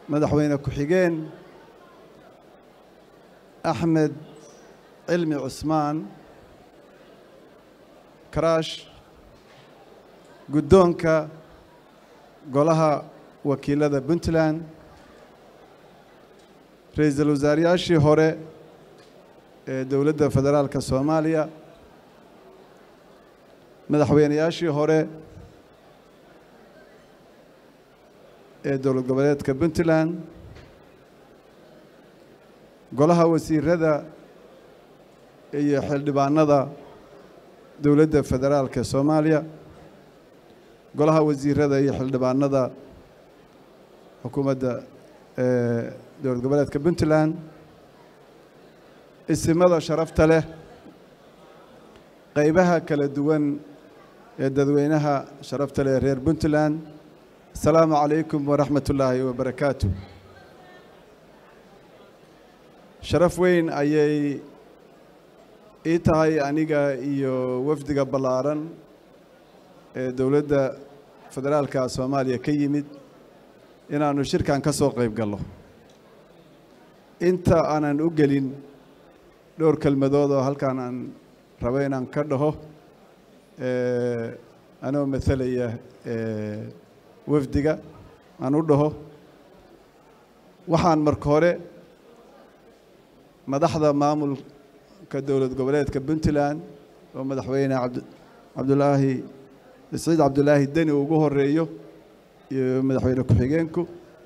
madaxweyne ku-xigeen axmed cilmi cusmaan karaash guddoonka golaha wakiilada puntland ra-iisul wasaarayaashii hore ee dowladda federaalka soomaaliya madaxweynayaashii hore ee dowlad goboleedka puntland golaha wasiirada iyo xildhibaanada dowladda federaalka soomaaliya golaha wasiirada iyo xildhibaanada xukuumadda dowlad goboleedka puntland isimada sharafta leh qaybaha kala duwan ee dadweynaha sharafta leh reer puntland asalaamu calaykum waraxmat ullaahi wabarakaatu sharaf weyn ayay ii tahay aniga iyo wafdiga ballaaran ee dowladda federaalka soomaaliya ka yimid inaannu shirkan ka soo qayb galno inta aanan u gelin dhowr kelmadood oo halkaan aan rabo inaan ka dhaho anoo matalaya wafdiga aan u dhaho waxaan marka hore madaxda maamulka dowlad goboleedka puntland oo madaxweyne cabdulaahi saciid cabdulaahi deni ugu horeeyo iyo madaxweyne ku-xigeenku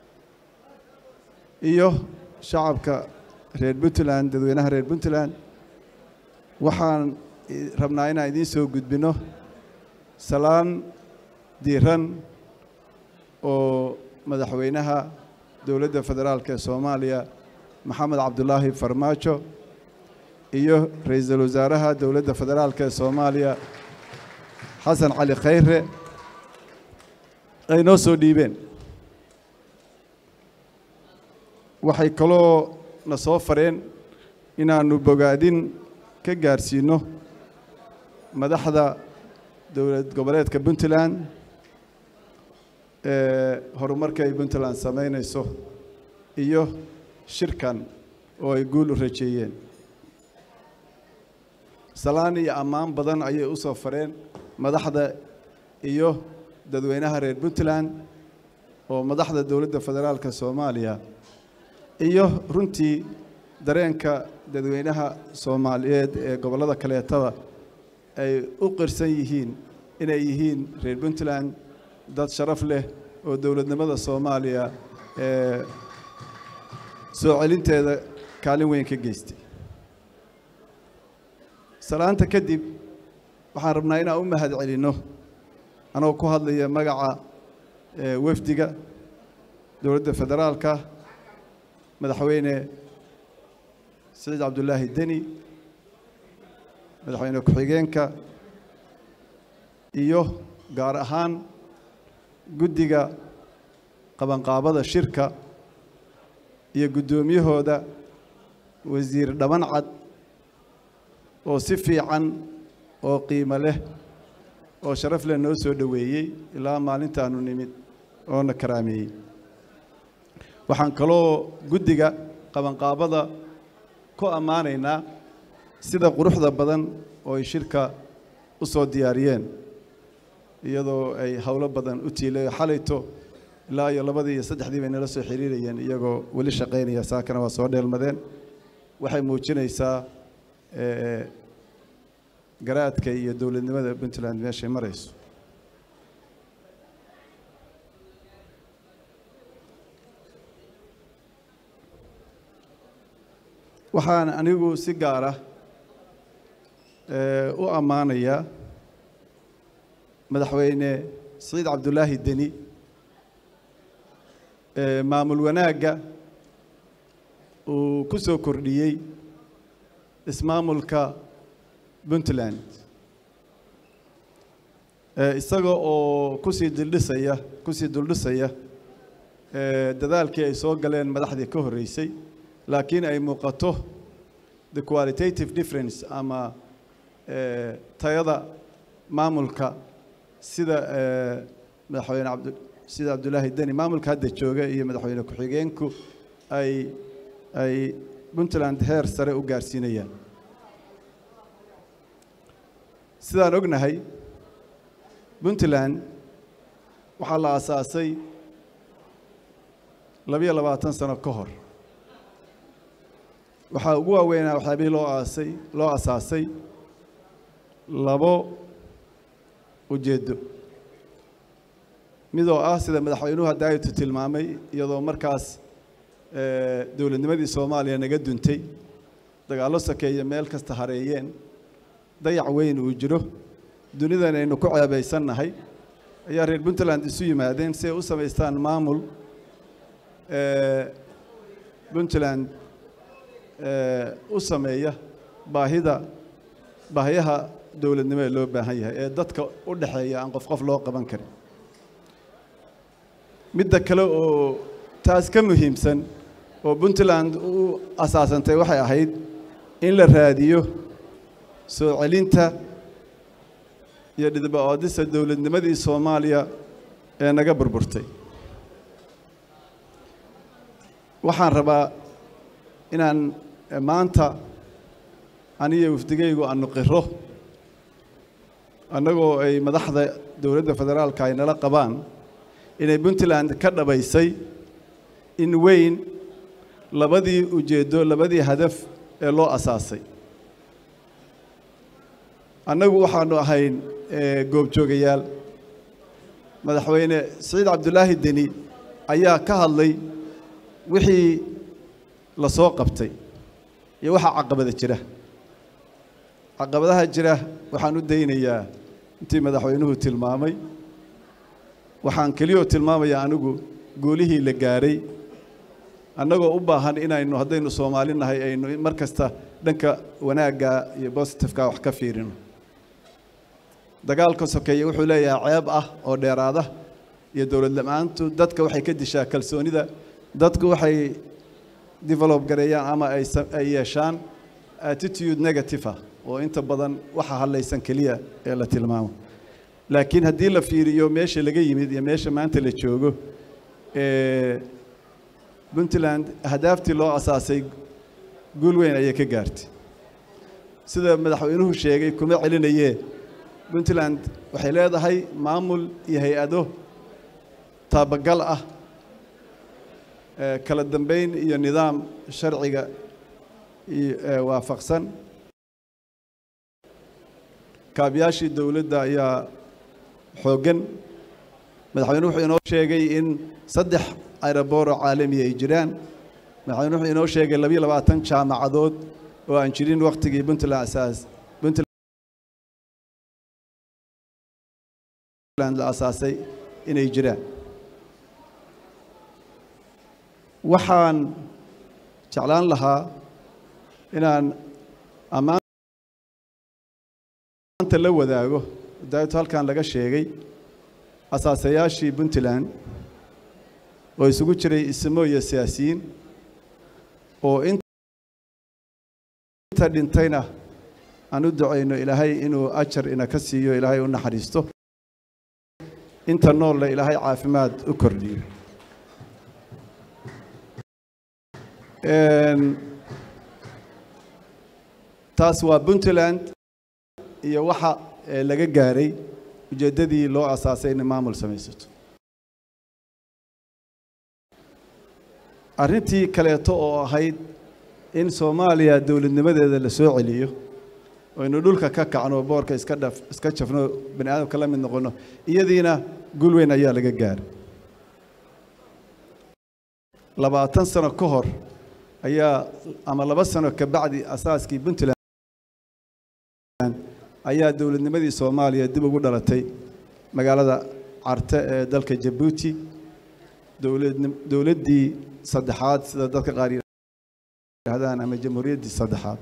iyo shacabka reer puntland dadweynaha reer puntland waxaan rabnaa inaan idiin soo gudbino salaan diiran oo madaxweynaha dowladda federaalka ee soomaaliya maxamed cabdulaahi farmaajo iyo ra-iisul wasaaraha dowladda federaalka ee soomaaliya xasan cali khayre ay noo soo dhiibeen waxay kaloo na soo fareen inaannu bogaadin ka gaarsiino madaxda dowlad goboleedka puntland ee horumarka ay puntland samaynayso iyo shirkan oo ay guul u rajeeyeen salaan iyo ammaan badan ayay u soo fareen madaxda iyo dadweynaha reer puntland oo madaxda dowladda federaalka soomaaliya iyo runtii dareenka dadweynaha soomaaliyeed ee gobollada kaleetaba ay u qirsan yihiin inay yihiin reer puntland dad sharaf leh oo dowladnimada soomaaliya ee soo celinteeda kaalin weyn ka geystay salaanta kadib waxaan rabnaa inaan u mahad celinno anoo ku hadlaya magaca wafdiga dowladda federaalka madaxweyne saciid cabdulaahi deni madaxweyne ku-xigeenka iyo gaar ahaan guddiga qabanqaabada shirka iyo guddoomiyahooda wasiir dhaban cad oo si fiican oo qiimo leh oo sharaf leh noo soo dhoweeyey ilaa maalintaanu nimid oo na karaameeyey waxaan kaloo guddiga qabanqaabada ku ammaanaynaa sida quruxda badan oo ay shirka u soo diyaariyeen iyadoo ay howlo badan u tiilay xalayto ilaa iyo labadii iyo saddexdii bay nala soo xiriirayeen iyagoo weli shaqaynaya saakana waa soo dheelmadeen waxay muujinaysaa garaadka iyo dowladnimada puntland meeshay marayso waxaan anigu si gaara u ammaanayaa madaxweyne saciid cabdulaahi deni maamul wanaagga uu ku soo kordhiyey ismaamulka puntland isaga oo kusii dildhisaya kusii duldhisaya dadaalkii ay soo galeen madaxdii ka horreysay laakiin ay muuqato the qualitative difference ama tayada maamulka sida madaxweyne sida cabdulaahi deni maamulka hadda jooga iyo madaxweyne ku-xigeenku ay ay puntland heer sare u gaarsiinayaan sidaan ognahay puntland waxaa la aasaasay labiyo labaatan sano ka hor waxaa ugu waaweynaa waxyaabihii loo aasay loo asaasay labo ujeeddo midoo ah sida madaxweynuhu haddaaytu tilmaamay iyadoo markaas dowladnimadii soomaaliya naga duntay dagaallo sakeeye meel kasta hareeyeen dayac weyn uu jiro dunidan aynu ku ceebaysannahay ayaa reer puntland isu yimaadeen si ay u samaystaan maamul puntland u sameeya baahida baahiyaha dowladnimo ee loo baahan yahay ee dadka u dhexeeya aan qof qof loo qaban karin midda kale oo taas ka muhiimsan oo puntland u asaasantay waxay ahayd in la raadiyo soo celinta iyo dhidba-oodisa dowladnimadii soomaaliya ee naga burburtay waxaan rabaa inaan maanta aniyo wafdigaygu aanu qiro annagoo ay madaxda dowladda federaalka ay nala qabaan inay puntland ka dhabaysay in weyn labadii ujeeddo labadii hadaf ee loo asaasay annagu waxaanu ahayn goobjoogayaal madaxweyne siciid cabdulaahi deni ayaa ka hadlay wixii la soo qabtay iyo waxaa caqabada jira caqabadaha jira waxaan u daynayaa intii madaxweynuhu tilmaamay waxaan keliyoo tilmaamayaa anigu guulihii la gaaray annagoo u baahan inaynu haddaynu soomaali nahay aynu mar kasta dhanka wanaagga iyo bositifeka wax ka fiirino dagaalka sokeeye wuxuu leeyahay ceeb ah oo dheeraada iyo dowlad la-aantu dadka waxay ka dishaa kalsoonida dadku waxay develop gareeyaan ama ay yeeshaan attitude negative ah oo inta badan waxa hadlaysan keliya ee la tilmaamo laakiin haddii la fiiriyo meesha laga yimid iyo meesha maanta la joogo puntland ahdaaftii loo asaasay guul weyn ayay ka gaartay sida madaxweynuhu sheegay kuma celinayee puntland waxay leedahay maamul iyo hay-ado taabagal ah kala dambeyn iyo nidaam sharciga waafaqsan kaabiyaashii dowladda ayaa xooggan madaxweyne wuxuu inoo sheegay in saddex aerobooro caalamiya ay jiraan madaxweyne wuxuu inoo sheegay labiyo labaatan jaamacadood oo aan jirin waktigii puntland asaas puntland la asaasay inay jiraan waxaan jeclaan lahaa inaan ammaanta la wadaago daayto halkan laga sheegay asaasayaashii puntland oo isugu jiray ismo iyo siyaasiyiin oo inta dhintayna aan u ducayno ilaahay inuu ajar ina ka siiyo ilaahay u naxariisto inta noolle ilaahay caafimaad u kordhiyo taas waa puntland iyo waxa laga gaaray ujeeddadii loo asaasay inay maamul samaysato arrintii kaleeto oo ahayd in soomaaliya dowladnimadeeda la soo celiyo aynu dhulka ka kacno boorka iska dhaf iska jafno bani aadamka la mid noqono iyadiina guul weyn ayaa laga gaaray labaatan sano ka hor ayaa ama laba sano ka bacdi asaaskii puntland ayaa dowladnimadii soomaaliya dib ugu dhalatay magaalada carte ee dalka jabuuti dowladdii saddexaad sida dadka qaar yidhahdaan ama jamhuuriyaddii saddexaad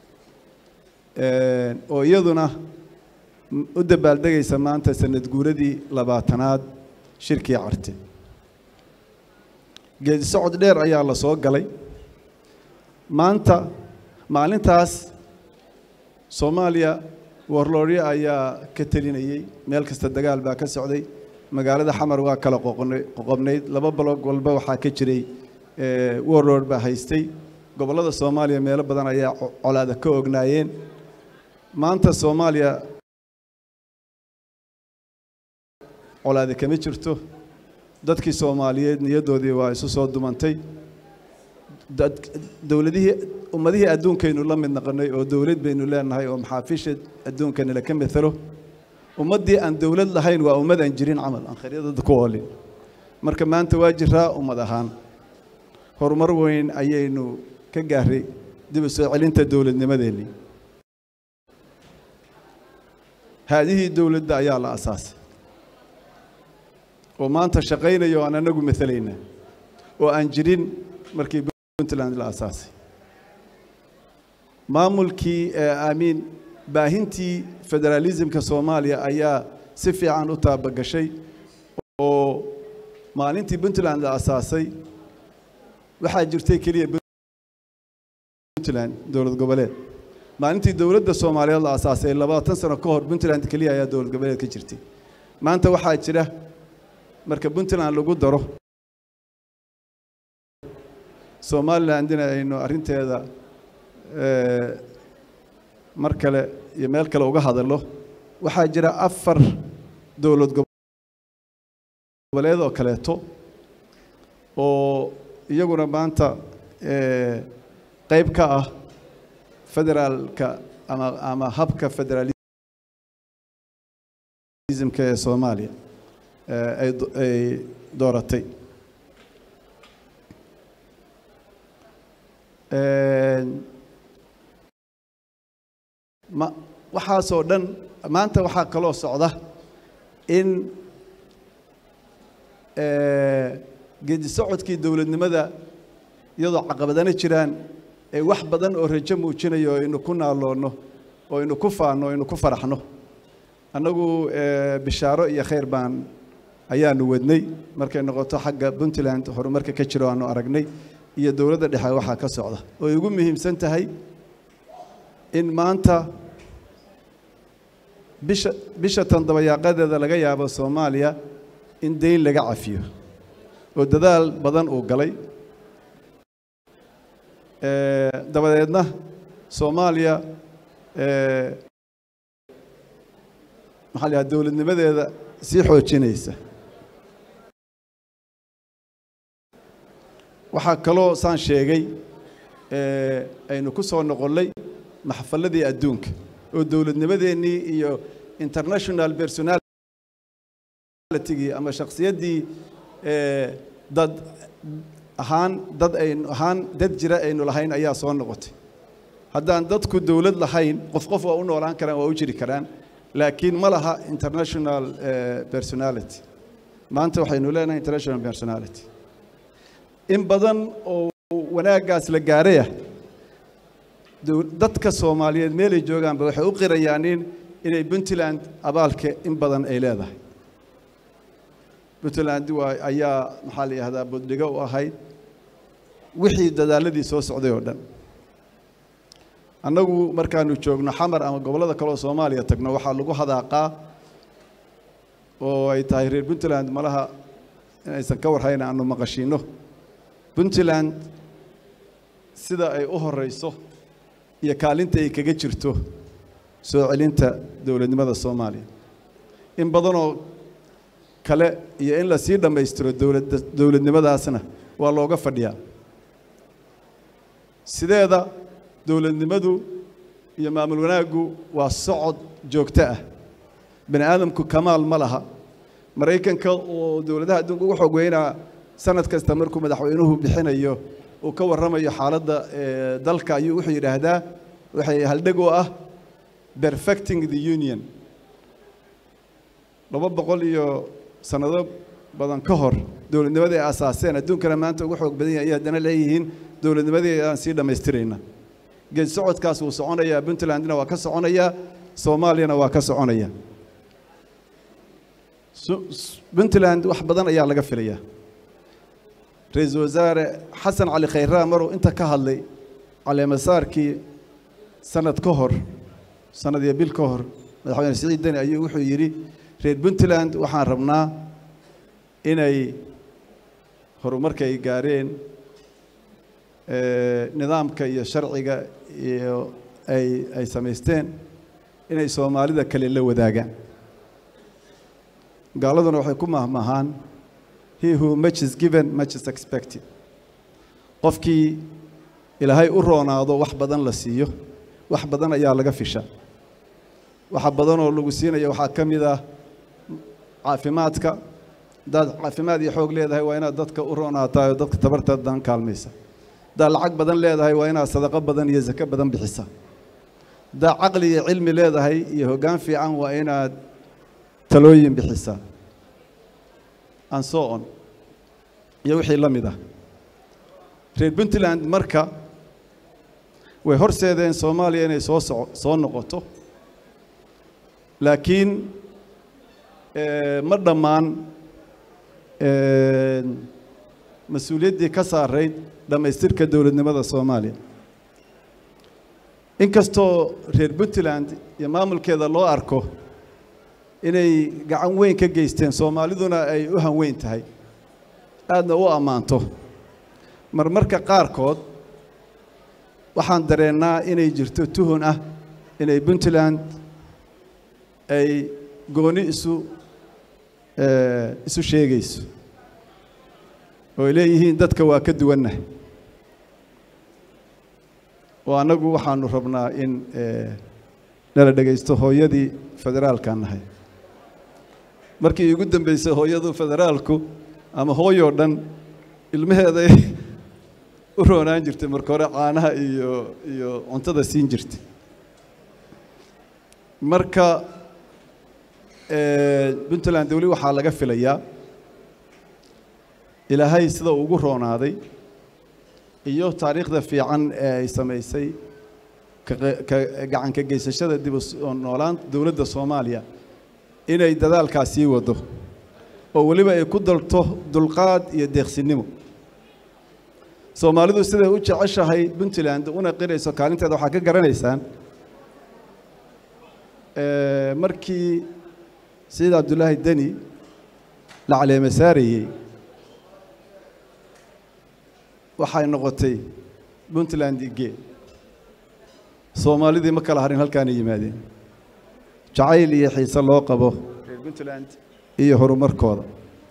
oo iyaduna u dabaaldegaysa maanta sanad guuradii labaatanaad shirkii carte geedi socod dheer ayaa la soo galay maanta maalintaas soomaaliya warlooryo ayaa ka telinayey meel kasta dagaal baa ka socday magaalada xamar waa kala qoqobnayd laba balog walba waxaa ka jiray warroad baa haystay gobollada soomaaliya meelo badan ayaa colaada ka ognaayeen maanta soomaaliya colaade kama jirto dadkii soomaaliyeed niyaddoodii waa isu soo dumantay dowladihii ummadihii adduunkaynu la mid naqonay oo dowlad baynu leenahay oo maxaafiisha adduunkana laka methalo ummaddii aan dowlad lahayn waa ummad aan jirin camal aan khayryadada ku oolin marka maanta waa jiraa ummad ahaan horumar weyn ayaynu ka gaaray dib u soo celinta dowladnimadeennii haadihii dowladda ayaa la asaasay oo maanta shaqaynaya oo aan anagu maalayna oo aan jirin markii puntland la asaasay maamulkii aamiin baahintii federaalismka soomaaliya ayaa si fiican u taabagashay oo maalintii puntland la asaasay waxaa jirtay keliya puntland dowlad goboleed maalintii dowladda soomaaliyeed la asaasay labaatan sano ka hor puntland keliya ayaa dowlad goboleed ka jirtay maanta waxaa jira marka puntland lagu daro somalilandina aynu arrinteeda mar kale iyo meel kale uga hadallo waxaa jira afar dowlad goboleed oo kaleeto oo iyaguna maanta qayb ka ah federaalka ama ama habka federalismka ee soomaaliya ay dooratay ma waxaasoo dhan maanta waxaa kaloo socda in geedi socodkii dowladnimada iyadoo caqabadana jiraan ee wax badan oo rajo muujinayo aynu ku naaloonno oo aynu ku faanno o aynu ku faraxno annagu bishaaro iyo khayr baan ayaanu wadnay markay noqoto xagga puntland horumarka ka jiro aanu aragnay iyo dowladda dhexe waxaa ka socda oo ay ugu muhiimsan tahay in maanta bisha bisha tan dabayaaqadeeda laga yaabo soomaaliya in dayn laga cafiyo oo dadaal badan uu galay dabadeedna soomaaliya maxaa la yidhaha dowladnimadeeda sii xoojinaysa waxaa kaloo saan sheegay aynu ku soo noqonnay maxfalladii adduunka oo dowladnimadeennii iyo international personalitigii ama shakhsiyaddii dad ahaan dad aynu ahaan dad jira aynu lahayn ayaa soo noqotay haddaan dadku dowlad lahayn qof qof waa u noolaan karaan waa u jiri karaan laakiin ma laha international personality maanta waxaynu leenahay international personality in badan oo wanaaggaas la gaaraya dadka soomaaliyeed meelay joogaanba waxay u qirayaan in inay puntland abaalka in badan ay leedahay puntland waa ayaa maxaa la yidhahdaa buddhigo u ahayd wixii dadaaladii soo socday oo dhan annagu markaanu joogno xamar ama gobollada kaleoo soomaaliya tagno waxaa lagu hadaaqaa oo ay tahay reer puntland malaha inaysan ka warhayn aanu maqashiinno puntland sida ay u horeyso iyo kaalinta ay kaga jirto soo celinta dowladnimada soomaaliya in badanoo kale iyo in lasii dhammaystiro dowladda dowladnimadaasna waa looga fadhiyaa sideeda dowladnimadu iyo maamul wanaaggu waa socod joogto ah bani aadamku kamaal ma laha maraykanka oo dowladaha adduunka ugu xoog weynaa sanad kasta markuu madaxweynuhu bixinayo uu ka warramayo xaaladda dalka ayuu wuxuu yidhaahdaa waxay haldheg u ah perfecting the union laba boqol iyo sannado badan ka hor dowladnimadii ay asaaseen adduunkana maanta ugu xoog badan yahay ayay haddana leeyihiin dowladnimadii aan sii dhammaystirayna geed socodkaas wuu soconayaa puntlandna waa ka soconayaa soomaaliyana waa ka soconaya puntland wax badan ayaa laga filayaa ra-iisul wasaare xasan cali khayraa maruu inta ka hadlay caleemasaarkii sanad ka hor sanad iyo bil ka hor madaxweyne siciid deni ayuu wuxuu yidhi reer puntland waxaan rabnaa inay horumarka ay gaareen nidaamka iyo sharciga iyo ay ay samaysteen inay soomaalida kale la wadaagaan gaaladuna waxay ku mahmahaan he who much is given much is expected qofkii ilaahay u roonaado wax badan la siiyo wax badan ayaa laga fisha waxa badan oo lagu siinaya waxaa ka mid ah caafimaadka haddaad caafimaad iyo xoog leedahay waa inaad dadka u roonaataa oo dadka tabartadan kaalmaysa haddaad lacag badan leedahay waa inaad sadaqo badan iyo sako badan bixisa haddaad caqli iyo cilmi leedahay iyo hoggaan fiican waa inaad talooyin bixisaa and so on iyo wixii la mid ah reer puntland marka way horseedeen soomaaliya inay soo soco soo noqoto laakiin ma dhammaan mas-uuliyaddii ka saarayd dhammaystirka dowladnimada soomaaliya inkastoo reer puntland iyo maamulkeeda loo arko inay gacan weyn ka geysteen soomaaliduna ay u hanweyn tahay aadna u ammaanto marmarka qaarkood waxaan dareennaa inay jirto tuhun ah inay puntland ay gooni isu isu sheegayso oo ay leeyihiin dadka waa ka duwannahay oo annagu waxaanu rabnaa in nala dhegaysto hooyadii federaalkaan nahay markii iigu dambeysay hooyadu federaalku ama hooyoo dhan ilmaheeday u roonaan jirtay marka hore caanaha iyo iyo cuntada siin jirtay marka puntland weli waxaa laga filayaa ilaahay sida ugu roonaaday iyo taariikhda fiican ee ay samaysay ka gacan ka geysashada dib u noolaan dowladda soomaaliya inay dadaalkaas sii wado oo weliba ay ku dalto dulqaad iyo deeqsinimo soomaalidu siday u jeceshahay puntland una qirayso kaalinteeda waxaa ka garanaysaan markii sayid cabdullaahi deni la caleema saarayey waxay noqotay puntland ige soomaalidii ma kala harin halkaana yimaadeen jacayl iyo xiise loo qabo reer puntland iyo horumarkooda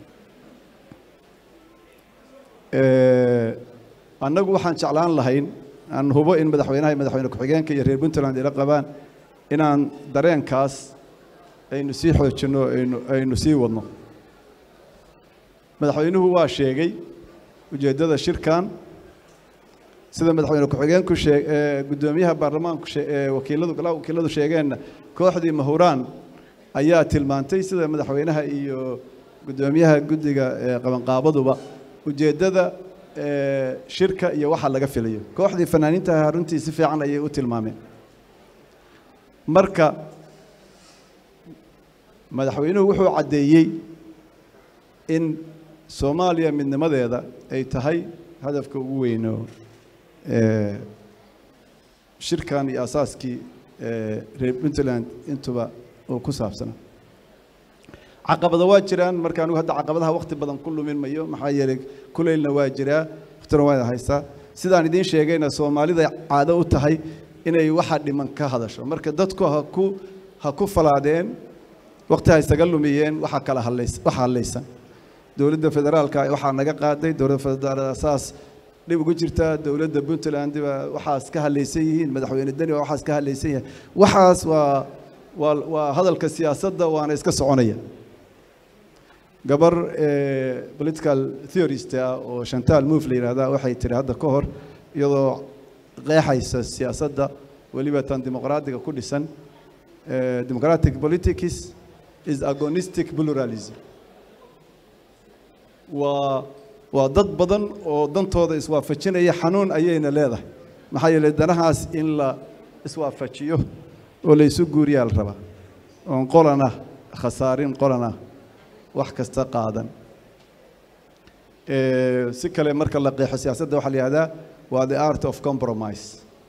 annagu waxaan jeclaan lahayn aan hubo in madaxweynaha iyo madaxweyne ku-xigeenka iyo reer puntland ila qabaan inaan dareenkaas aynu sii xoojinno aynu aynu sii wadno madaxweynuhu waa sheegay ujeeddada shirkan sida madaxweyne ku-xigeenku shee guddoomiyaha baarlamaanku wakiiladu golaha wakiiladu sheegeenna kooxdii mahuraan ayaa tilmaantay sida madaxweynaha iyo guddoomiyaha guddiga qabanqaabaduba ujeeddada shirka iyo waxa laga filayo kooxdii fanaaniintaha runtii si fiican ayay u tilmaameen marka madaxweynuhu wuxuu caddeeyey in soomaaliya midnimadeeda ay tahay hadafka ugu weyno shirkan iyo asaaskii reer puntland intuba uu ku saabsana caqabada waa jiraan marka anigu hadda caqabadaha wakti badan ku lumin mayo maxaa yeelay kulaylna waa jiraa waktuna waa haystaa sidaan idiin sheegayna soomaalida caado u tahay inay waxa dhiman ka hadasho marka dadku ha ku ha ku falaadeen wakti ha isaga lumiyeen waxa kala hadlays waxa hadlaysan dowladda federaalka waxaa naga qaaday dowladda federaalka saas dhib ugu jirtaa dowladda puntland baa waxaas ka hadlaysan yihiin madaxweyne deni baa waxaas ka hadlaysan yahay waxaas waa waa waa hadalka siyaasadda waana iska soconaya gabar political theorist ah oo shantal move la yidhahda waxay tiri hadda ka hor iyadoo qeexaysa siyaasadda weliba tan dimuqraadiga ku dhisan democratic politics is agonistic pluralism waa waa dad badan oo dantooda iswaafajinaya xanuun ayayna leedahay maxaa yeelay danahaas in la iswaafajiyo oo la isu guuriyaa la rabaa oon qolana khasaarin qolana wax kasta qaadan si kale marka la qeexo siyaasadda waxaa la yihahdaa waa the art of compromise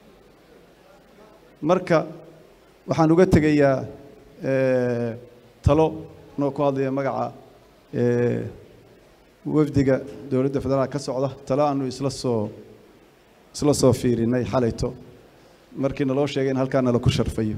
marka waxaan uga tegayaa talo noo ku hadlaya magaca wafdiga dowladda federaalk ka socda talo aanu isla soo isla soo fiirinay xalayto markii naloo sheegay in halkaa nala ku sharfayo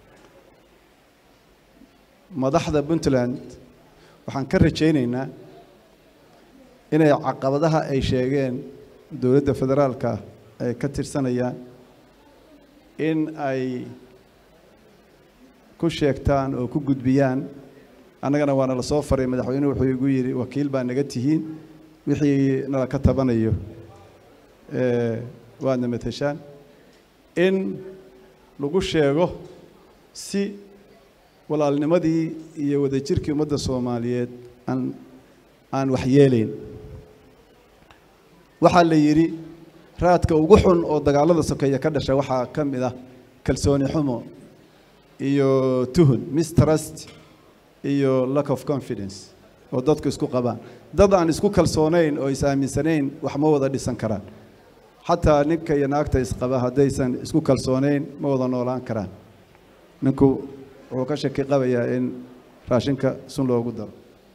madaxda puntland waxaan ka rajaynaynaa inay caqabadaha ay sheegeen dowladda federaalka ay ka tirsanayaan in ay ku sheegtaan oo ku gudbiyaan annagana waana la soo faray madaxweynuhu wuxuu igu yidhi wakiil baa naga tihiin wixii nala ka tabanayo waadna mateshaan in lagu sheego si walaalnimadii iyo wadajirkii ummadda soomaaliyeed aan aan waxyeelayn waxaa la yidhi raadka ugu xun oo dagaalada sokeeya ka dhasha waxaa ka mid ah kalsooni xumo iyo tuhun mistrust iyo lack of confidence oo dadku isku qabaan dad aan isku kalsoonayn oo is aaminsanayn wax ma wada dhisan karaan xataa ninka iyo naagta isqaba haddaysan isku kalsoonayn ma wada noolaan karaan ninku wuxuu ka shaki qabayaa in raashinka sun loogu daro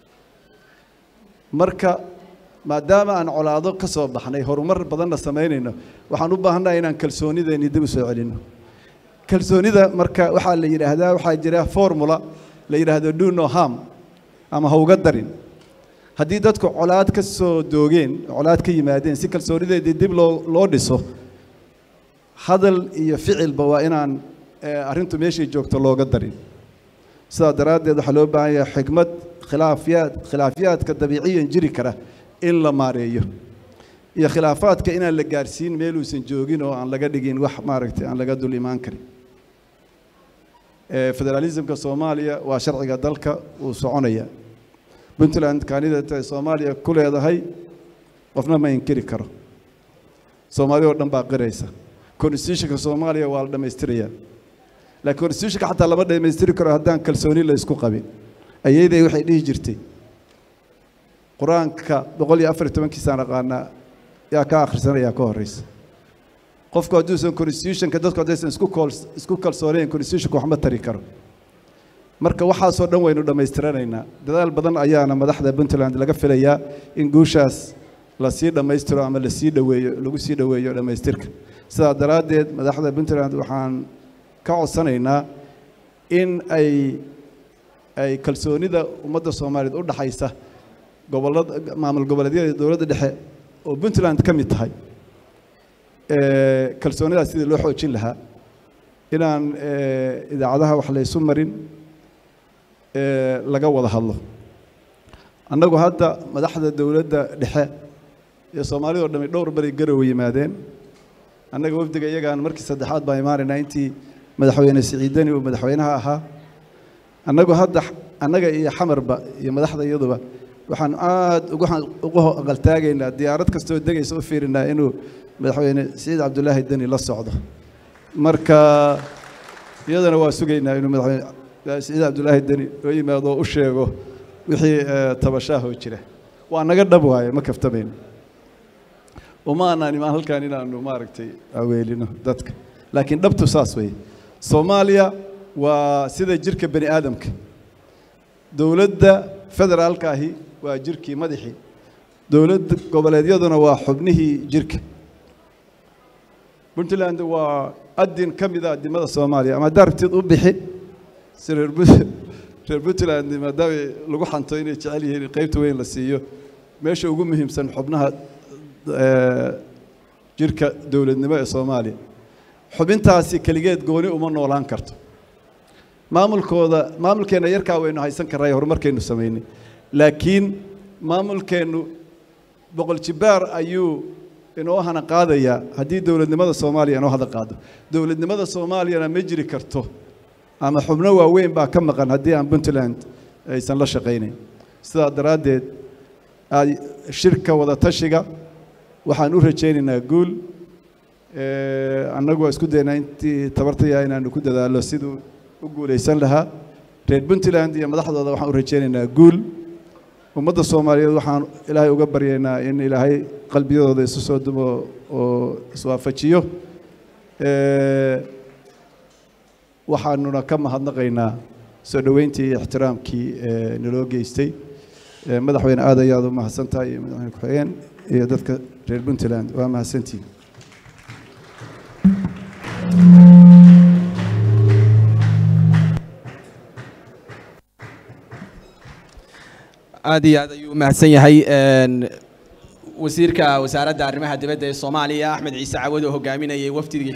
marka maadaama aan colaado ka soo baxnay horumar badanna samaynayno waxaan u baahannaha inaan kalsoonideennii dib u soo celinno kalsoonida marka waxaa la yidhaahdaa waxaa jira formula la yidhaahdo do no harm ama ha uga darin haddii dadku colaad ka soo doogeen colaad ka yimaadeen si kalsoonideedii dib loo loo dhiso hadal iyo ficilba waa inaan arrintu meeshay joogto looga darin sidaa daraaddeed waxaa loo baahan yahay xikmad khilaafiyaad khilaafiyaadka dabiiciyan jiri kara in la maareeyo iyo khilaafaadka inaan la gaarsiin meeluusan joogin oo aan laga dhigin wax maaragtay aan laga dul imaan karin federaalismka soomaaliya waa sharciga dalka uu soconaya puntland kaanidata ay soomaaliya ku leedahay qofna ma inkiri karo soomaaliya oo dhan baa qiraysa constitutionka soomaaliya waa la dhammaystiraya laakiin constitutionka xataa lama dhammaystiri karo haddaan kalsooni la isku qabin ayayday waxay dhihi jirtay qur-aanka boqol iyo afar iyo tobankiisaan aqaanaa yaa ka akhrisanaya ka horeysa qofku hadduusan constitutionka dadku haddaysan isku kool isku kalsoonayn constitutionka waxma tari karo marka waxaasoo dhan waynu dhammaystiranaynaa dadaal badan ayaana madaxda puntland laga filayaa in guushaas lasii dhammaystiro ama lasii dhoweeyo lagu sii dhoweeyo dhammaystirka sidaa daraaddeed madaxda puntland waxaan ka codsanaynaa in ay ay kalsoonida ummadda soomaaliyeed u dhaxaysa gobollada maamul goboleedyada dowladda dhexe oo puntland ka mid tahay kalsoonidaas sidii loo xoojin lahaa inaan idaacadaha wax laysu marin laga wada hadlo annagu hadda madaxda dowladda dhexe iyo soomaalida o dhami dhowr bari garowe yimaadeen annaga wafdiga iyagaan markii saddexaad baan imaanaynaa intii madaxweyne siciidani uu madaxweynaha ahaa annagu hadda annaga iyo xamarba iyo madaxda iyaduba waxaan aad ugu aqaltaagaynaa diyaarad kastoo degaysa u fiirinaa inuu madaxweyne siciid cabdulaahi deni la socdo marka iyadana waa sugaynaa inuu madaxweyne siciid cabdulaahi deni oo yimaado oo u sheego wixii tabashaahoo jira waa naga dhab waaye ma kaftamayno uma aanaan imaan halkaan inaanu maaragtay aweelino dadka laakiin dhabtu saas weeye soomaaliya waa sida jirka bani aadamka dowladda federaalka ahi waa jirkii madaxii dowladda goboleedyaduna waa xubnihii jirka puntland waa adin ka mida adimada soomaaliya ama haddaa rabtid u bixi si reer reer puntland maadaama lagu xanto inay jecel yihiin qaybta weyn la siiyo meesha ugu muhiimsan xubnaha jirka dowladnimo ee soomaaliya xubintaasi keligeed gooni uma noolaan karto maamulkooda maamulkeenna yarkaa waynu haysan karnay horumarkaynu samaynay laakiin maamulkeennu boqol jibaar ayuu inoo hana qaadayaa haddii dowladnimada soomaaliya inoo hada qaado dowladnimada soomaaliyana ma jiri karto ama xubno waaweyn baa ka maqan haddii aan puntland aysan la shaqaynayn sidaa daraaddeed shirka wada tashiga waxaan u rajaynaynaa guul annagu waa isku daynaa intii tabartaya inaanu ku dadaallo siduu u guulaysan lahaa reer puntland iyo madaxdooda waxaan u rajaynaynaa guul ummadda soomaaliyeed waxaan ilaahay uga baryaynaa in ilaahay qalbiyadooda isu soo dumo oo iswaafajiyo waxaanuna ka mahadnaqaynaa soo dhoweyntii iyo ixtiraamkii naloo geystay madaxweyne aad ayaad u mahadsan tahay iyo madaxweyne ku-xigeen iyo dadka reer puntland waa mahadsantihin aad iyo aad ayuu u mahadsan yahay wasiirka wasaaradda arrimaha dibadda ee soomaaliya axmed ciise cawad oo hogaaminayay wafdigii